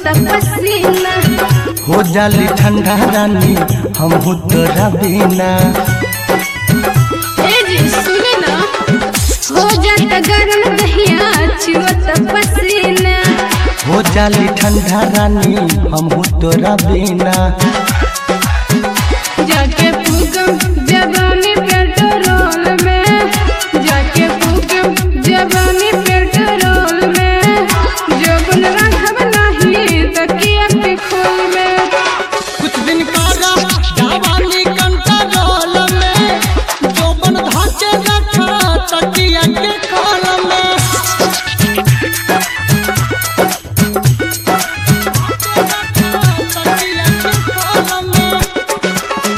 पसीना हो जाली ठंडा रानी हम तोरा बिना ए जी सुने ना हो जाता गरम दहिया चुअत पसीना हो जाली ठंडा रानी हम तोरा बिना जाके फूकम जवानी पेट्रोल में जाके फूकम जवानी पेट्रोल में जबन रखब नहीं तकिया के खोल में कुछ दिन कारा जवानी कंट्रोल में जोबन धाके रखा तकिया के खोल में तकिया के खोल में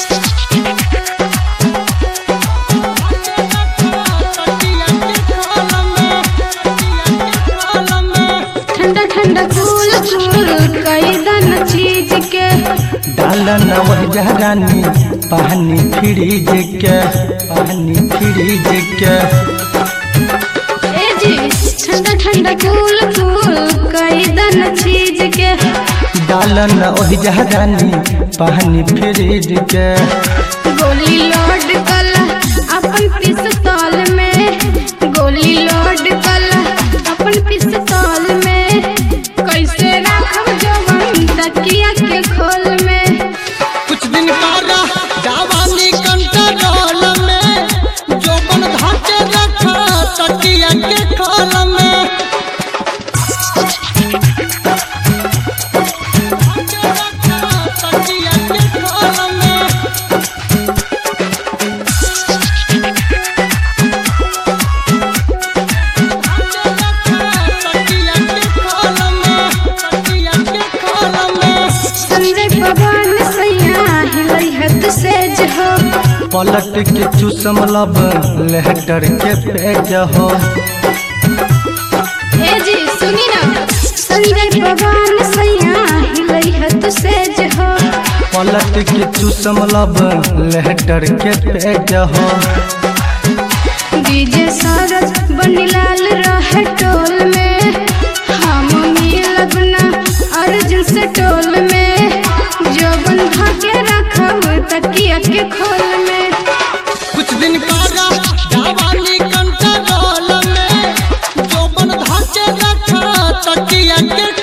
तकिया के खोल में तकिया के खोल में ठंडा ठंडा कूल कूल कई दन चीज के डालन वह रानी पानी फ्रिज के पानी फ्रिज के ए जी ठंडा ठंडा कूल कूल कई दन चीज के डालन वह रानी पानी फ्रिज के गोली लोड कल अपन पिस्तौल में गोली लोड कल अपन पिस्तौल में कैसे रखब जवन तकिया के खोल में कुछ दिन कारा जवानी कंट्रोल में जोबन धाके रखा तकिया के खोल में तकिया के खोल में तकिया के खोल में तकिया के खोल में संजय पवन सैया हिलई हद से जहो पलट के चूसम लब लेहटर के पेज हो ए जी सुनी ना संजय पवन सैया हिलई हद से जहो पलट के चूसम लब लेहटर के पेज हो डीजे सरस बनीलाल रहे टोल में हम मिलब ना अर्जुन से टोल में जो बंधा के रखब तकिया के खोल में कुछ दिन कारा जवानी कंट्रोल में जोबन धाके रखा तकिया के